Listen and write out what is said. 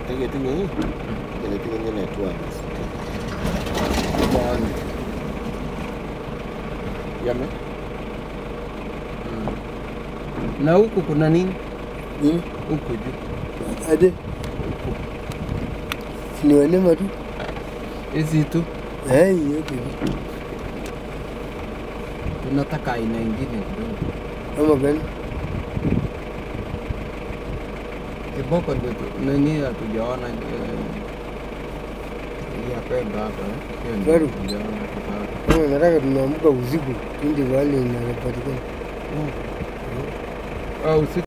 tegetinye tegetinye network Bwana. Yame. Na huku kuna nini? Nini? Huku juu. Aje? Ni wanyama tu. Hizi tu Eh, yote tu. tunataka aina ingine kidogo. Kama gani? Kiboko ndio tu- nini hatujaona eh, ya kwenda hapa eh. Hiyo ndio Bado? hatujaona kiboko. Kama nataka tunaamka usiku, pindi wale inapatikana. Au usiku